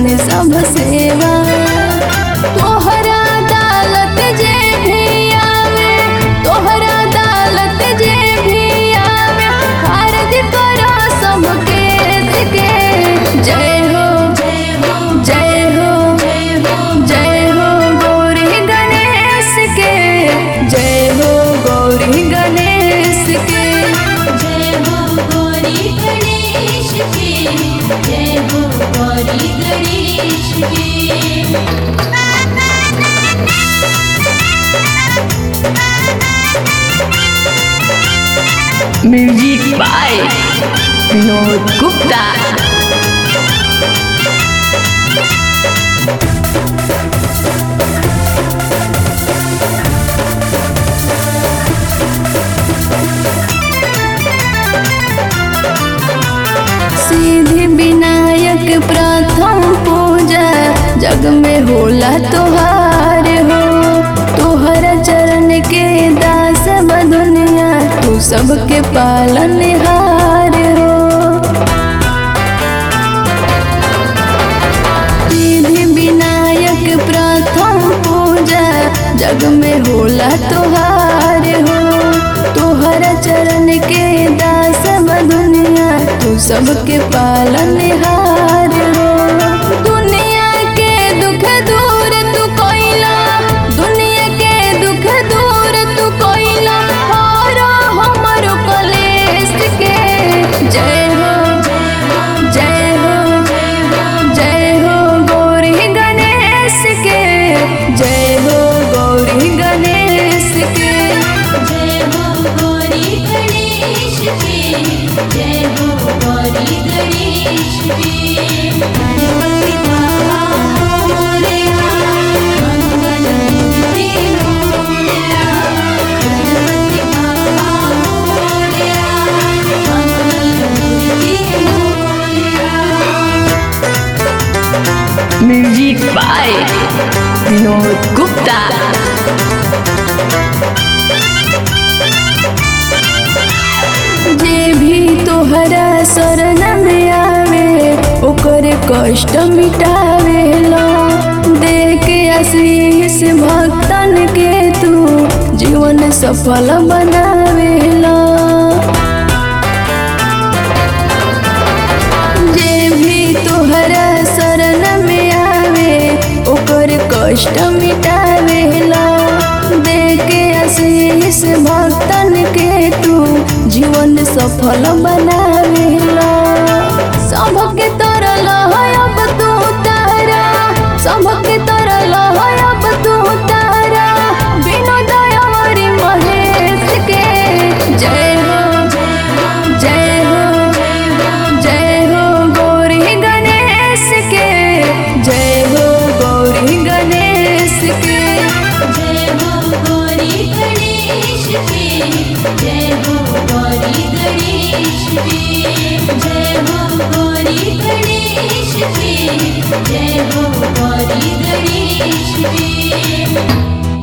करेनी सब सेवा तोहरा अदालत जे भी आवे तोहरा अदालत जे भी आवे खारिज करो सब केस के जय हो जय हो जय हो गौरी गणेश के जय हो गौरी गणेश के जय हो गौरी गणेश के जय हो गौरी गणेश के म्यूजिक बाय विनोद गुप्ता सीधी विनायक प्रथम पूजा जग में होला तोहार हो तोहर चरण के दास ब दुनिया तू सबके पालनहार हो सीधी विनायक प्रथम पूजा जग में होला तोहार हो तोहर चरण के दास ब दुनिया तू सबके पालनहार हो दुनिया के दुख दूर तू कोइला दुनिया के दुख दूर तू कोइला और हमर कलेश के जय हो जय हो जय हो गौरी गणेश के जय हो गौरी गणेश के जय हो गौरी गणेश के जय हो गौरी गणेश के गणपति बाबा मोरया मंगल मूर्ति मोरया गणपति बाबा मोरया मंगल मूर्ति मोरया म्यूजिक बाय विनोद गुप्ता जे भी तोहरा शरण में आवे ओकर कष्ट मिटावेला दे के आशीष भक्तन के तू जीवन सफल बनावेला जे भी तोहरा शरण में आवे ओकर कष्ट मिटावेला दे के आशीष भक्तन के तू जीवन सफल बनावेला सबके तरल है अब तू तारा सबके तरल है अब तू तारा बिना दयावरी महेश के जय हो जय हो जय हो गौरी गणेश के जय हो गौरी गणेश के जय हो गौरी गणेश के जय हो गौरी गणेश के जय हो गौरी गणेश के जय हो गौरी गणेश के